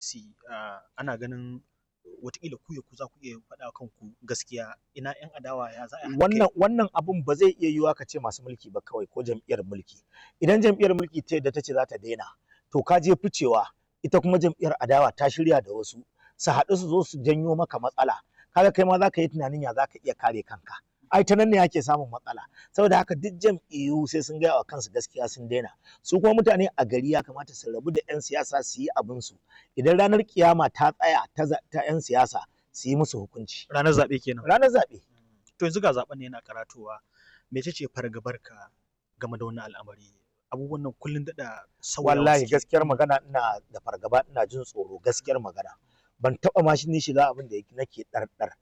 APC ah, ana ganin watakila ku ya ku za ku iya faɗa kanku gaskiya ina 'yan adawa ya za a haɗa kai? wannan wannan abun ba zai iya yiwuwa ka ce masu mulki ba kawai ko jam'iyyar mulki idan jam'iyyar mulki ta yadda ta ce za ta daina to ka je ficewa ita kuma jam'iyyar adawa ta shirya da wasu su haɗu su zo su janyo maka matsala kaga kai ma za ka yi tunanin ya za ka iya kare kanka ai ta nan ne ake samun matsala saboda haka duk jam'iyyu sai sun gaya wa kansu gaskiya sun daina su kuma mutane a gari ya kamata su rabu da 'yan siyasa su yi abin su idan ranar kiyama ta tsaya ta za- ta 'yan siyasa su yi musu hukunci ranar zaɓe kenan ranar zaɓe to yanzu ga zaɓen ne yana karatowa mece ce fargabarka game da wannan al'amari abubuwan nan kullum daɗa sauyawa wallahi suke. gaskiyar magana ina da fargaba ina jin tsoro gaskiyar magana ban taba ma shi ni shiga abin da yake nake ɗarɗar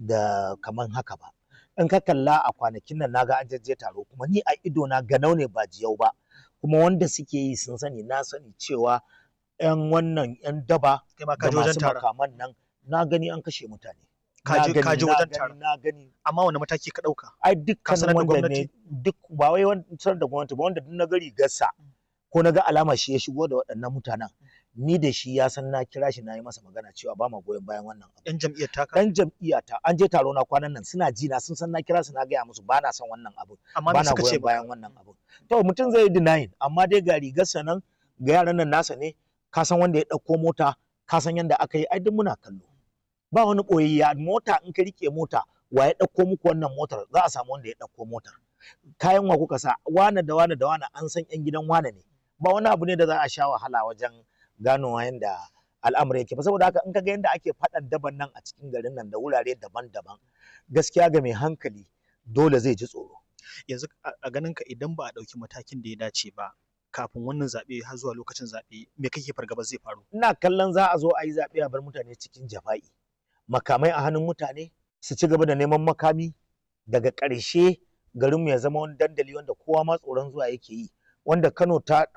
da kaman haka ba in ka kalla a kwanakin nan naga an jajje taro kuma ni a ido na ganau ne ba jiyau ba kuma wanda suke yi sun sani na sani cewa yan wannan yan daba kai ma ka da je wajen masu taron makaman nan na gani an kashe mutane Ka Na je- gani, ka je na wajen gani, taron. na gani amma wani mataki ka ɗauka ai Ka dukkan sanar da wanda ne gwamnati? duk ba wai wancan da gwamnati ba wanda duk na gari gassa ko na ga alama shi ya shigo da waɗannan mutanen ni da shi ya san na kira shi na yi masa magana cewa ba ma goyon bayan wannan abu yan jam'iyyar taka dan jam'iyya ta an je taro na kwanan nan suna ji na sun san na kira su na gaya musu ba na son wannan abu amma ba me na suka ce goyon maka bayan wannan abu to mutum zai yi denying amma dai ga rigarsa nan ga yaran nan nasa ne ka san wanda ya ɗauko mota ka san yanda aka yi ai duk muna kallo ba wani ɓoyayya mota in ka rike mota wa ya ɗauko muku wannan motar za a samu wanda ya ɗauko motar kayan wa kuka sa wane da wane da wane an san yan gidan wane ne ba wani abu ne da za a sha wahala wajen ganowa yanda al'amari yake ba saboda haka in ka ga yanda ake faɗan daban nan a cikin garin nan da wurare daban-daban gaskiya ga mai hankali dole zai ji tsoro yanzu a a ganin ka idan ba a ɗauki matakin da ya dace ba kafin wannan zaɓe har zuwa lokacin zaɓe me kake fargaba zai faru ina kallon za a zo a yi zaɓe a bar mutane cikin jafa'i makamai a hannun mutane su ci gaba da neman makami daga ƙarshe garinmu ya zama wani dandali wanda kowa ma tsoron zuwa yake yi wanda Kano ta